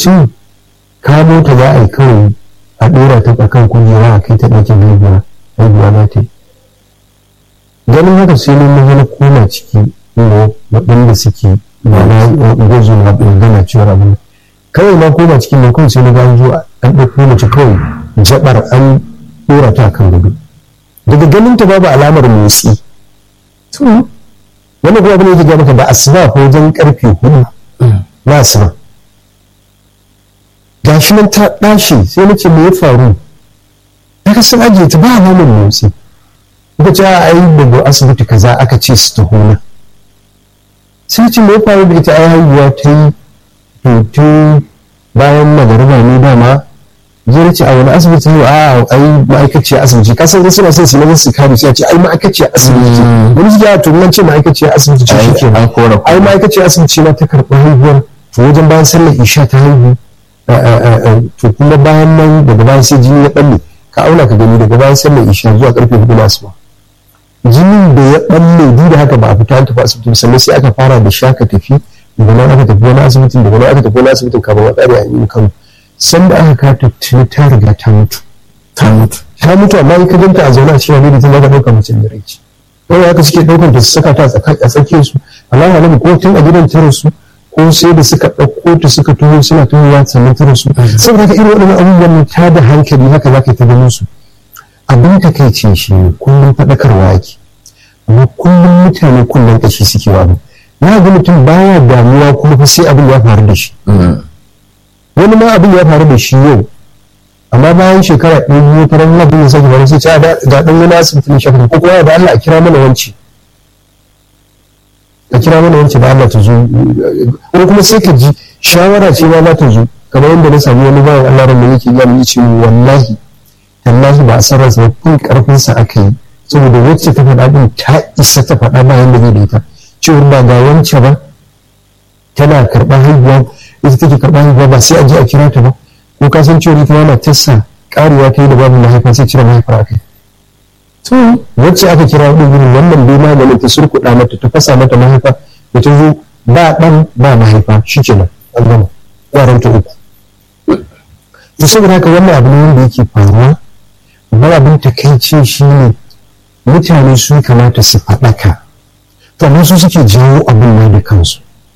lokacin kamo ta za a yi kawai a ɗora ta kan kujera a kai ta ɗakin haihuwa haihuwa za ta yi ganin haka sai mun maza na koma ciki waɗanda suke mana gwazo na gana cewar abin kawai na koma cikin na kawai sai na gano zuwa an ɗauko mace kawai jabar an ɗora ta kan gudu daga ganin ta babu alamar motsi wani kuma abin da yake maka da asuba ko wajen karfe hudu na asuba gashi nan ta ɗashi sai na ce me ya faru daga sun ajiye ta ba alamar motsi kuka ce a yi daga asibiti kaza aka ce su taho na sai ce me ya faru da ita ai haihuwa ta yi hoto bayan magariba ne dama zai ce a wani asibiti ne a ai ma'aikaciya asibiti ka san suna son su na su kare sai ce ai ma'aikaciya asibiti wani su ya to nan ce ma'aikaciya asibiti ce shi kenan ai ma'aikaciya asibiti na ta karɓi haihuwar to wajen bayan sallar isha ta haihu to kuma bayan nan daga bayan sai jini ya balle ka auna ka gani daga bayan sallar isha zuwa karfe hudu na asuba jinin da ya balle duk da haka ba a fita an tafi asibiti sannan sai aka fara da shaka tafi daga nan aka tafi wani asibitin daga nan aka tafi wani asibitin kafin a tsare a yi kano san da aka kata tuni ta riga ta mutu ta mutu ta mutu amma in ka ganta a zaune a cikin wani da ta zaka ɗauka mace da rai wani haka suke ɗaukar ta su saka ta a tsakiyar su alama alamu ko tun a gidan ta rasu ko sai da suka ɗauko ta suka tuho suna tuhowa sannan ta rasu saboda haka irin waɗannan abubuwan ta da hankali haka za ka yi ta ganin su abin ta kai ce shi ne kullum faɗakarwa yake amma kullum mutane kullum ƙashi suke wa abu na ga mutum baya damuwa kuma fa sai abin ya faru da shi wani ma abin ya faru da shi yau amma bayan shekara ɗaya biyu faran abin ya sake faru sai ce ga ɗan wani asibitin shakar ko kuma da Allah a kira mana wanci a kira mana wanci da Allah ta zo ko kuma sai ka ji shawara ce ma za ta zo kamar yadda na sami wani bayan Allah ran da yake ya mu ce wallahi tallahi ba a san ransa ba kun karfin sa aka yi saboda wacce ta faɗa din ta isa ta faɗa bayan da zai da ita cewar ba ga wance ba tana karɓar haihuwa ita take karɓar haihuwa ba sai a je a kira ta ba ko ka san cewa ita yana tassa karewa ta yi da babu mahaifa sai cire mahaifar aka to wacce aka kira wadda gurin wannan bai maganin ta surkuɗa mata ta fasa mata mahaifa da ta zo ba ɗan ba mahaifa shi kenan an gama yaran ta uku to saboda haka wannan abu ne wanda yake faruwa amma abin takaici shi ne mutane su kamata su faɗaka to amma su suke jawo abin nan da kansu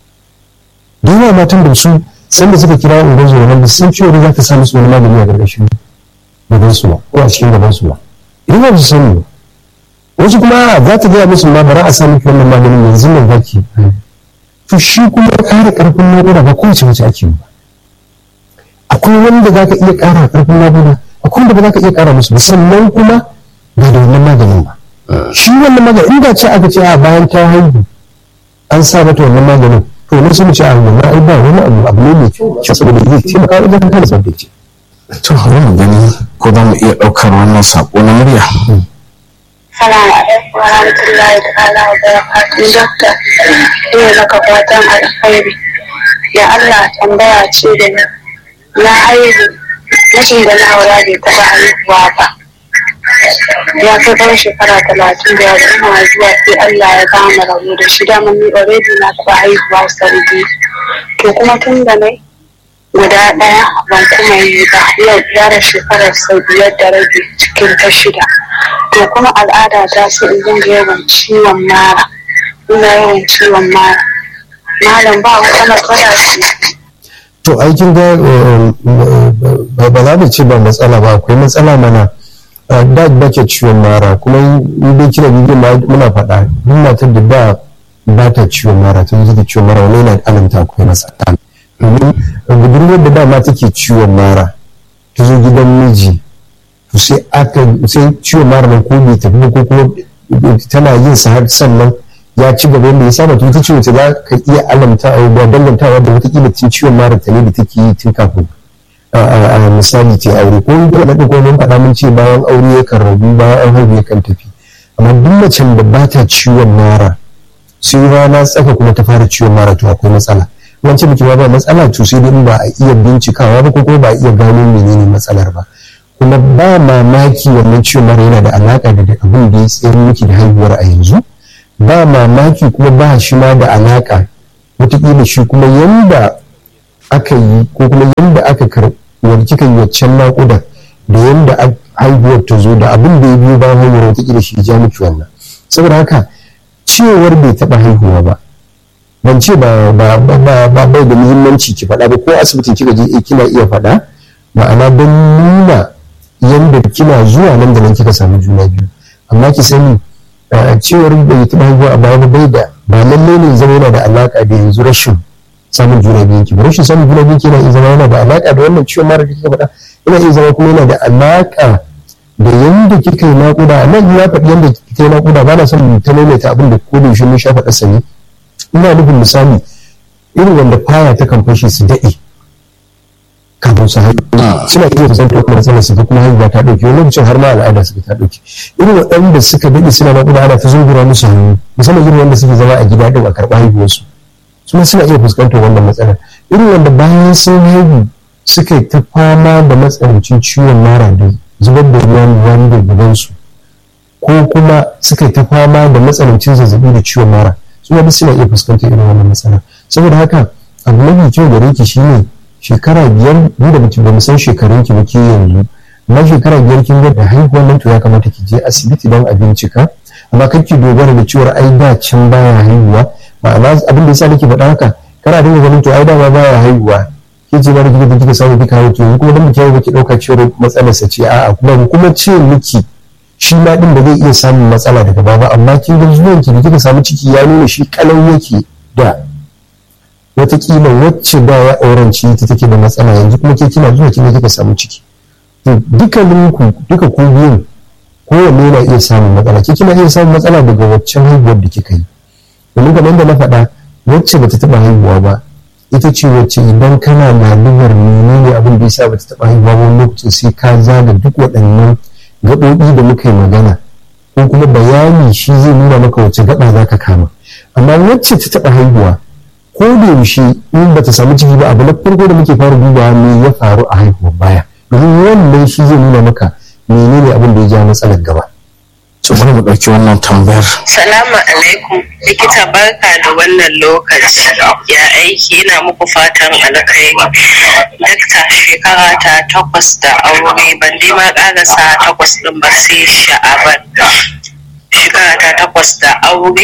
da yawa matan da su san da suka kira ungon zuwa nan sun ciwo za ta sa musu wani magani a gargashin gaban su ba ko a cikin gaban su ba idan ba su sani ba wasu kuma za ta gaya musu ma bara a sa miki wannan maganin yanzu nan zaki to shi kuma ƙara ƙarfin naƙuda ba kowace mace ake ba akwai wanda za ka iya ƙara ƙarfin naƙuda akwai wanda ba za ka iya ƙara musu ba sannan kuma ba da wannan maganin ba shi wannan maganin inda ce aka ce a bayan ta haihu an sa mata wannan maganin to ne sun ce a wannan ai ba wani abu abu ne mai kyau saboda zai taimaka wajen kare tsaftace to bari mu gani ko za mu iya ɗaukar wannan saƙo na murya Salamu alaikum wa rahmatullahi ta'ala wa barakatuhu dokta ina maka fatan alkhairi ya Allah tambaya ce da ni na haihu mutum da na aura bai taɓa haihuwa ba ya kai ɗan shekara talatin da yadda ina zuwa sai Allah ya gama rabu da shi dama ni already na taɓa haihuwa sau biyu to kuma tun da nai guda ɗaya ban kuma yi ba yau yara shekarar sau biyar da rabi cikin ta shida to kuma al'ada ta sai in dinga yawan ciwon mara ina yawan ciwon mara malam ba wata matsala ce to aikin ga ba za mu ce ba matsala ba akwai matsala mana da ba ke ciwon mara kuma in dai kina bidiyon muna faɗa duk matar da da ba ta ciwon mara ta zuke ciwon mara wani yana alamta akwai matsala domin budurwar da dama take ciwon mara ta zo gidan miji to sai aka sai ciwon mara nan ko bai tafi ko kuma tana yin sa har sannan ya ci gaba yadda ya saba to ita ce wace za ka iya alamta a da dangantawa da wataƙila tun ciwon mara ta ne da take yi tun kafin a misali ce aure ko in kuma ko mun faɗa mun ce bayan aure yakan rabu bayan an haihu yakan tafi amma duk macen da ba ta ciwon mara sai rana tsaka kuma ta fara ciwon mara to akwai matsala wancan mutum ba matsala to sai dai ba a iya bincikawa ba ko kuma ba a iya gano menene matsalar ba kuma ba mamaki wannan ciwon mara yana da alaka da abin da ya tsayar miki da haihuwar a yanzu ba mamaki kuma ba shi ma da alaka wataƙila shi kuma yanda aka yi ko kuma yadda aka karɓi kika yi waccan naƙuda da yadda haihuwar ta zo da abin da ya biyo bayan haihuwar wata shi ja miki wannan saboda haka cewar bai taɓa haihuwa ba ban ce ba ba ba ba bai da muhimmanci ki faɗa ba ko asibitin kika je kina iya faɗa ma'ana don nuna yadda kina zuwa nan da nan kika samu juna biyu amma ki sani cewar bai taɓa haihuwa a baya bai da ba lalle ne zama yana da alaƙa da yanzu rashin samun juna biyu ki rashin samun juna biyu yana iya zama yana da alaƙa da wannan ciwon mara da kika faɗa yana iya zama kuma yana da alaƙa da yanda kika yi naƙuda nan ya faɗi yanda kika yi naƙuda ba na son ta maimaita abin da ko da yaushe mun sha faɗa sani ina nufin misali irin wanda faya ta kan fashe su daɗe kafin su haihu suna iya fuskantar kuma matsalar su kuma haihuwa ta ɗauke wani lokacin har ma al'ada suka ta ɗauke irin waɗanda suka daɗe suna naƙuda ana ta zungura musu hannu musamman irin wanda suke zama a gida ɗin a karɓa haihuwarsu su suna iya fuskantar wannan matsalar irin wanda bayan sun haihu suka yi ta fama da matsanancin ciwon mara da zubar da ruwan ruwan da gabansu ko kuma suka yi ta fama da matsanancin zazzabi da ciwon mara su wani suna iya fuskantar irin wannan matsala saboda haka abu mafi kyau gare ki shine shekara biyar ni da mutum ba mu san shekarun ki ba ke yanzu amma shekara biyar kin ga da haihuwar nan to ya kamata ki je asibiti don a bincika amma kar ki dogara da ciwon ai da can baya haihuwa ma'ana abin da yasa nake faɗa haka kana dinga ganin to ai dama baya haihuwa ke ce mara kika kika samu kika haihu to kuma dan muke ba ki dauka cewa matsalar sa ce a'a kuma kuma ce miki shi ma din ba zai iya samun matsala daga baba amma kin ga zuwan ki da kika samu ciki ya nuna shi kalau yake da wataƙila wacce da ya auranci ta take da matsala yanzu kuma ke kina zuwa kina kika samu ciki to dukkanin ku duka ku biyun kowanne yana iya samun matsala ke kina iya samun matsala daga waccan haihuwar da kika yi domin kamar da na faɗa wacce bata taɓa haihuwa ba ita ce wacce idan kana lalubar menene abin da yasa bata taɓa haihuwa ba wani lokacin sai ka zaga duk waɗannan gaɓoɓi da muka yi magana ko kuma bayani shi zai nuna maka wacce gaɓa za ka kama amma wacce ta taɓa haihuwa ko da yaushe in bata samu ciki ba abu na farko da muke fara dubawa me ya faru a haihuwar baya domin wannan shi zai nuna maka menene abin da ya ja matsalar gaba su bari mu ɗauki wannan tambayar Salamu alaikum likita barka da wannan lokaci ya aiki ina muku fatan alkhairi dakta shekara ta takwas da aure ban dai ma ƙarasa takwas ɗin ba sai sha'aban shekara ta takwas da aure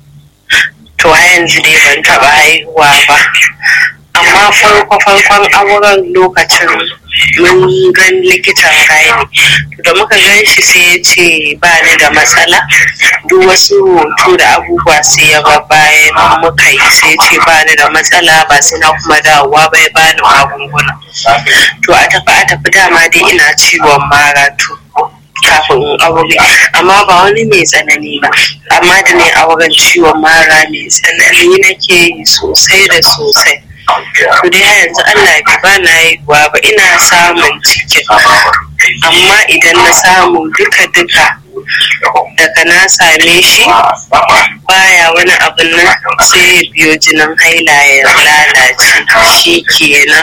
to a yanzu dai ban taɓa haihuwa ba amma farko farkon auren lokacin mun gan likitan gani da muka gan shi sai ya ce ba ni da matsala duk wasu hoto da abubuwa sai ya ba bayan muka yi sai ce ba ni da matsala ba sai na kuma dawowa bai ba ni magunguna to a tafi a tafi dama dai ina ciwon mara to kafin aure amma ba wani mai tsanani ba amma da ne auren ciwon mara mai tsanani nake yi sosai da sosai to dai yanzu Allah bai ba na haihuwa ba ina samun cikin amma idan na samu duka duka daga na same shi baya wani abin nan sai ya biyo jinin haila ya lalace shi kenan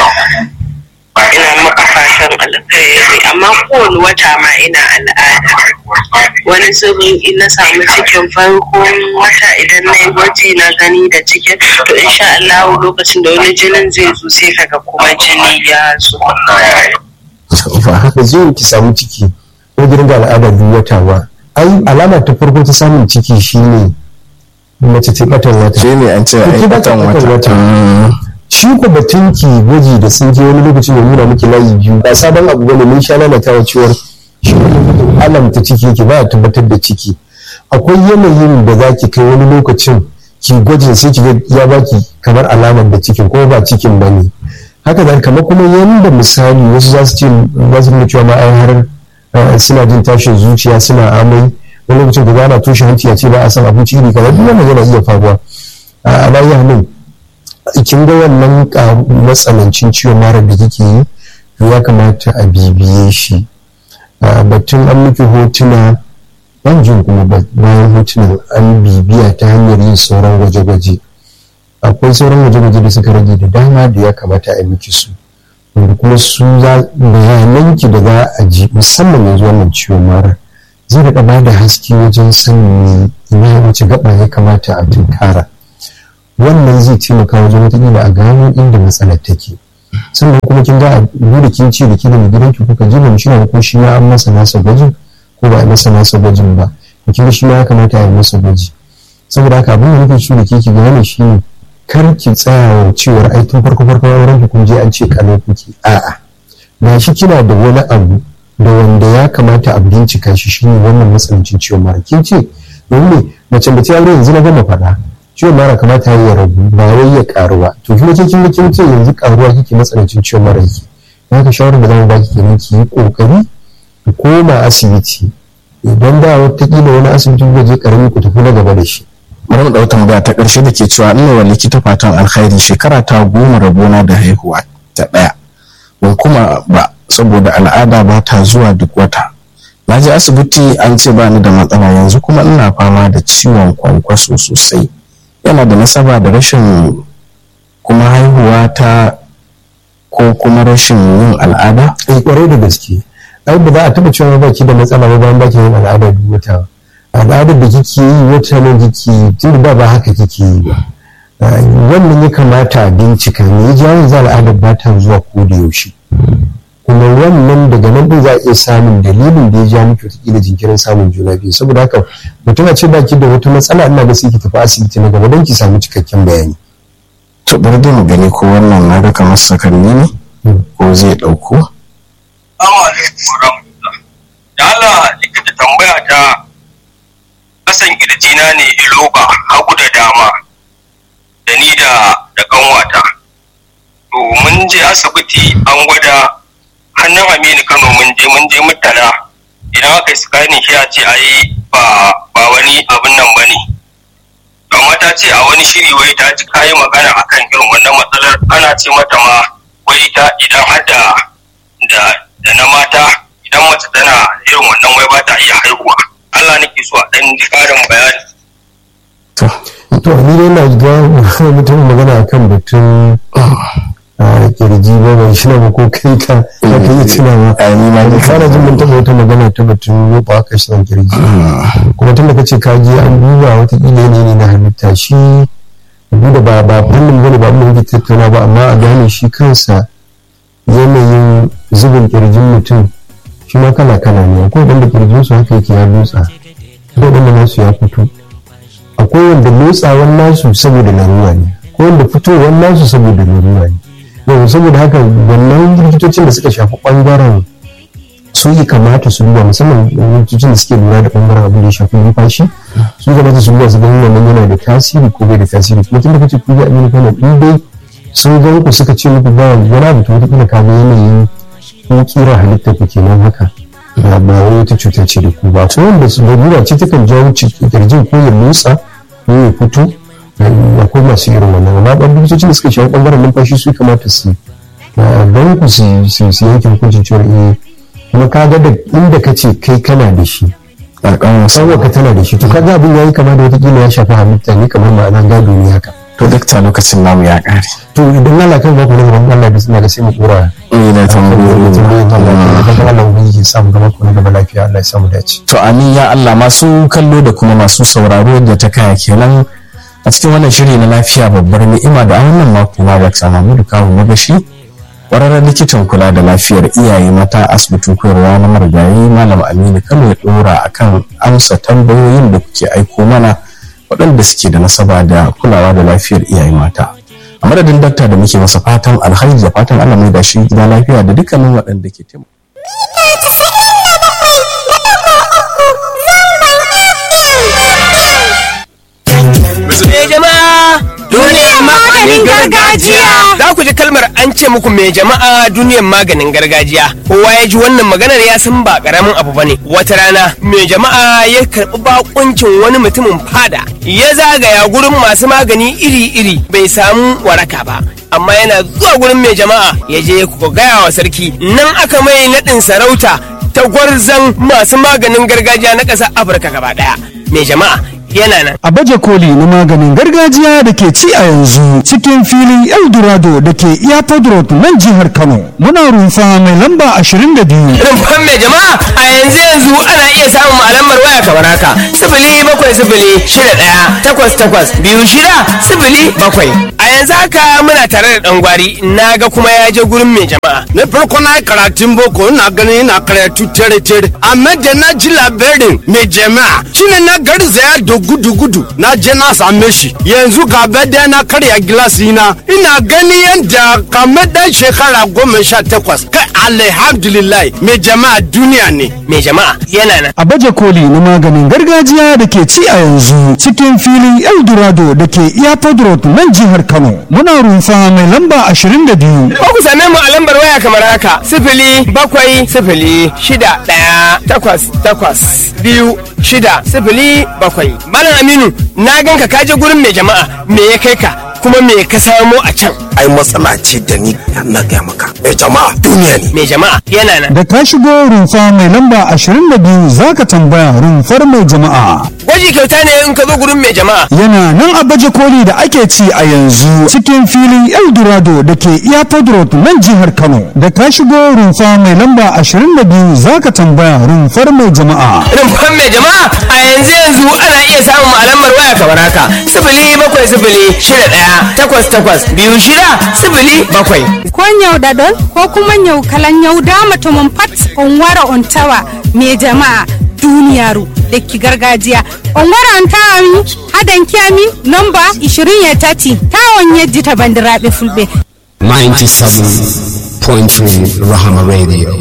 ina maka fatan alkhairi amma kowane wata ma ina al'ada wani sirrin in na samu cikin farkon wata idan na yi gwaji na gani da cikin to insha Allah lokacin da wani jinin zai zo sai kaga kuma jini ya zo ba haka zo ki samu ciki ko gidan da al'ada duk wata ba ai alama ta farko ta samun ciki shine mace ta batan wata shi ne an ce Ki ai bata batan batan wata wata. shi ko batun ki gwaji da sun je wani lokacin ya nuna miki layi biyu ba sabon abu bane mun sha lalatawa cewar shi wani alamta ciki yake ba ya tabbatar da ciki akwai yanayin da za ki kai wani lokacin ki gwajin sai ki ga ya baki kamar alamar da cikin ko ba cikin ba ne haka da kamar kuma yanda misali wasu za su ce za su nuna cewa ma ai har eh, suna jin tashin zuciya suna amai wani lokacin da ana toshe hanci a ce ba a san abinci iri kaza duk wannan yana iya faruwa a alayi hannun kin ga wannan ka- matsanancin ciwon mara da kike yi to ya kamata a bibiye shi a batun an miki hotuna ban jin kuma ba- bayan hotunan an bibiya ta hanyar yin sauran gwaje-gwaje akwai sauran gwaje-gwaje da suka rage da dama da ya kamata a miki su wanda kuma su za bayananki da za a ji musamman yanzu wannan ciwon mara zai daɗa ba da haske wajen sanin ina wace gaba ya kamata a tunkara wannan zai taimaka wajen wataƙila a gano inda matsalar take sannan kuma kin ga a da kin ce da ki da mai gidanki kuka ji ban shirya ko shi ma an masa nasa gwajin ko ba a masa nasa gwajin ba to kin ga shi ma ya kamata a yi masa gwaji saboda haka abin da nake so da ke ki gane shi ne kar ki tsaya wa cewar ai tun farko farko auren ki kun je an ce kalau kuke a'a ga shi kina da wani abu da wanda ya kamata a bincika shi shine wannan matsanancin ciwon mara kin ce domin mace da ta aure yanzu na gama faɗa ciwon mara kamata ya rabu ba wai ya karu ba to kuma kin kin kin ce yanzu karuwa kike matsanancin ciwon mara yake haka shawarar da zamu baki kenan ki yi kokari ki koma asibiti idan da wataƙila wani asibiti kuka je karami ku tafi na gaba da shi bari mu ɗau tambaya ta ƙarshe da ke cewa ina wa likita fatan alkhairi shekara ta goma rabona da haihuwa ta ɗaya ban kuma ba saboda al'ada ba ta zuwa duk wata na je asibiti an ce ba ni da matsala yanzu kuma ina fama da ciwon kwankwaso sosai yana da nasaba da rashin kuma haihuwa ta ko kuma rashin yin al'ada eh kwarai da gaske ai ba za a taɓa cewa ba ki da matsala ba bayan baki yin al'ada duk wata al'adar da kike yi wata ne kike yi tun da ba haka kike yi ba wannan ya kamata a bincika me ya jawo yanzu al'adar ba ta zuwa ko da yaushe kuma wannan daga nan din za a iya samun dalilin da ya ja miki wataƙila jinkirin samun juna biyu saboda haka mutum a ce baki da wata matsala ina ga sai ki tafi asibiti na gaba don ki samu cikakken bayani to bari dai mu gani ko wannan na ga kamar sakanni ne ko zai ɗauko da Allah likita tambaya ta kasan kirjina ne iloba hagu da dama da ni da da kanwata to mun je asibiti an gwada hannun aminu kano mun je mun je mutala idan aka yi scanning shi a ce ai ba ba wani abin nan bane amma ta ce a wani shiri wai ta ji kayi magana akan irin wannan matsalar ana ce mata ma wai ta idan har da da na mata idan mace tana irin wannan wai ba ta iya haihuwa Allah nake so a dan ji karin bayani to ni dai na ga mutum magana akan batun kirji ba bai shi ba ko kai ka ka yi tunawa ni ma ni kana jin mun taɓa wata magana ta batun roba aka shi kirji kuma tun da kace ka je an duba wata kila ne ne na halitta shi duba ba ba fannin bane ba mun yi tattauna ba amma a gane shi kansa yanayin zubin kirjin mutum shi ma kala kala ne akwai wanda kirjin su haka yake ya lotsa akwai wanda nasu ya fito akwai wanda lotsawan nasu saboda larura ne akwai wanda fitowar nasu saboda larura ne yau saboda haka wannan likitocin da suka shafi bangaren su yi kamata su duba musamman likitocin da suke lura da bangaren abin da ya shafi numfashi su kamata su duba su gani wannan yana da tasiri ko bai da tasiri kuma tun da kace ku ga amina kana in dai sun gan ku suka ce muku ba wani abu to wata ka ga yanayin ko kira halitta ku kenan haka ba ba wai wata cuta ce da ku ba to wanda su lura ce takan jawo kirjin ko ya motsa ko ya fito akwai masu irin wannan amma ɗan likitocin da suka shafi ɓangaren numfashi su kamata su don ku su yanke hukuncin cewa eh kuma ka ga da inda ka ce kai kana da shi sanwa ka tana da shi to kaga abin yayi kama da watakila ya shafi halitta ne kamar ma'ana gado ne haka to dakta lokacin namu ya ƙare to idan Allah kan ba ku na gaban Allah da suna da sai mu dora ni da tambayoyi tambayoyin Allah da Allah ubangiji ya samu gaba ku na gaba lafiya Allah ya samu dace to amin ya Allah masu kallo da kuma masu sauraro da ta kaya kenan a cikin wannan shiri na lafiya babbar ni'ima da a wannan mako ma Dr. Mahmudu Kawu Magashi ƙwararren likitan kula da lafiyar iyaye mata asibitin koyarwa na marigayi Malam Aminu Kano ya ɗora akan amsa tambayoyin da kuke aiko mana waɗanda suke da nasaba da kulawa da lafiyar iyaye mata. A madadin dakta da muke masa fatan alhaji da fatan Allah mai da shi gida lafiya da dukkanin waɗanda ke taimaka. Me jama'a duniyar maganin gargajiya. Za ku ji kalmar an ce muku me jama'a duniyar maganin gargajiya. Kowa ya ji wannan maganar ya san ba karamin abu bane. Wata rana me jama'a ya karɓi bakuncin wani mutumin fada. Ya zagaya gurin masu magani iri-iri bai samu waraka ba. Amma yana zuwa gurin mai jama'a ya je ku gaya wa sarki nan aka mai naɗin sarauta ta gwarzan masu maganin gargajiya na ƙasar Afirka gaba ɗaya. Mai jama'a yana nan a baje koli na maganin gargajiya da ke ci a yanzu cikin filin eldorado da ke airport road nan jihar kano muna rumfa mai lamba 22 rumfan mai jama'a a yanzu yanzu ana iya samun alamar waya kamar haka sifili bakwai sifili shida ɗaya takwas takwas biyu shida sifili bakwai a yanzu haka muna tare da ɗan gwari na ga kuma ya je gurin mai jama'a na farko na yi karatun boko ina ganin ina karatu tere tere amma da na ji labarin mai jama'a shine na garzaya da gudu gudu na je na same shi yanzu ga da na karya gilasi na ina gani yadda kamar dan shekara goma sha takwas kai alhamdulillah mai jama'a duniya ne mai jama'a yana nan a baje koli na maganin gargajiya da ke ci a yanzu cikin filin eldorado da ke airport road nan jihar kano muna rumfa mai lamba 22 ko ku same mu a lambar waya kamar haka sifili bakwai sifili shida ɗaya takwas takwas biyu shida sifili bakwai malam aminu na ganka ka je gurin mai jama'a me ya kai ka kuma me ka samo a can ai matsala ce da ni na gaya maka mai jama'a duniya ne mai jama'a yana nan da ka shigo rumfa mai lamba 22 zaka tambaya rumfar mai jama'a gwaji kyauta ne in ka zo gurin mai jama'a yana nan a baje koli da ake ci a yanzu cikin filin eldorado da ke airport road nan jihar kano da ka shigo rumfa mai lamba 22 zaka tambaya rumfar mai jama'a rumfan mai jama'a a yanzu yanzu ana iya samun alamar waya kamar haka sifili bakwai sifili shida ɗaya takwas takwas biyu shida sifili bakwai ko nyau dadol ko kuma nyau kalan nyau dama to mun pat on wara on tawa me jama'a duniyaru da ki gargajiya on wara on tawa mi hadan kiyami nomba 20 ya tati tawon yajji ta bandiraɓe fulɓe 97.3 Rahama Radio.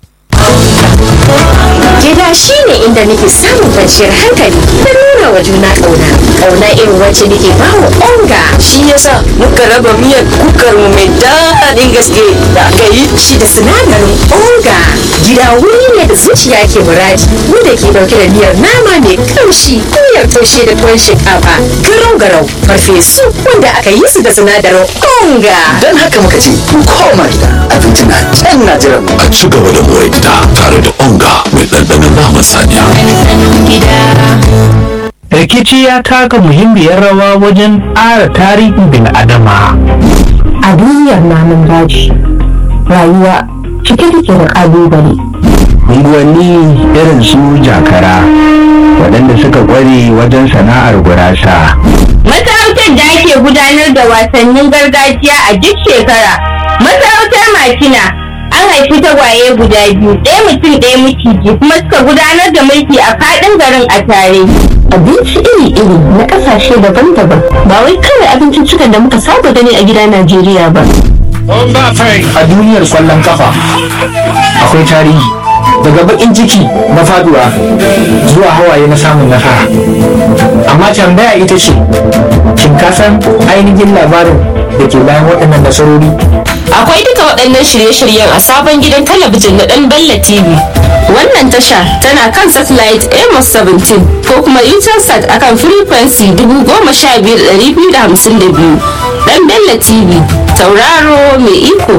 Gida shi ne inda nake samun kwanciyar hankali da nuna wa juna ƙauna. Ƙauna irin wacce nake ba wa onga. Shi yasa muka raba miyar kukar mu mai daɗin gaske da aka yi. Shi da sinadarin onga. Gida wuri ne da zuciya ke muradi wanda ke ɗauke da miyar nama mai kamshi miyar taushe da tuwon shinkafa garau garau farfesu wanda aka yi su da sinadarin onga. Don haka muka ce ku koma gida abinci na can na jiran mu. A ci gaba da more gida tare da onga mai ɗanɗanon naman saniya. rikici ya taka muhimmiyar rawa wajen ƙara tarihin bil'adama. A duniyar namun daji, rayuwa cike take da ƙalubale. Unguwanni irin su jakara, waɗanda suka ƙware wajen sana'ar gurasa. Masarautar da ake gudanar da wasannin gargajiya a duk shekara. Masarautar Makina an haifi tagwaye guda biyu, ɗaya mutum ɗaya miciji kuma suka gudanar da mulki a faɗin garin a tare. abinci iri-iri na kasashe daban-daban ba wai kawai abinciccikan da muka saba gani a gida Najeriya ba. A duniyar kwallon kafa akwai tarihi daga bakin ciki na faduwa zuwa hawaye na samun nasara. Amma tambaya ita ce, shin ka san ainihin labarin da ke bayan waɗannan nasarori? Akwai duka waɗannan shirye-shiryen a sabon gidan talabijin na ɗan Bella TV. Wannan tasha tana kan satellite Amos 17 ko kuma Utelsat akan frequency 15252. Ɗan Bella TV, tauraro mai iko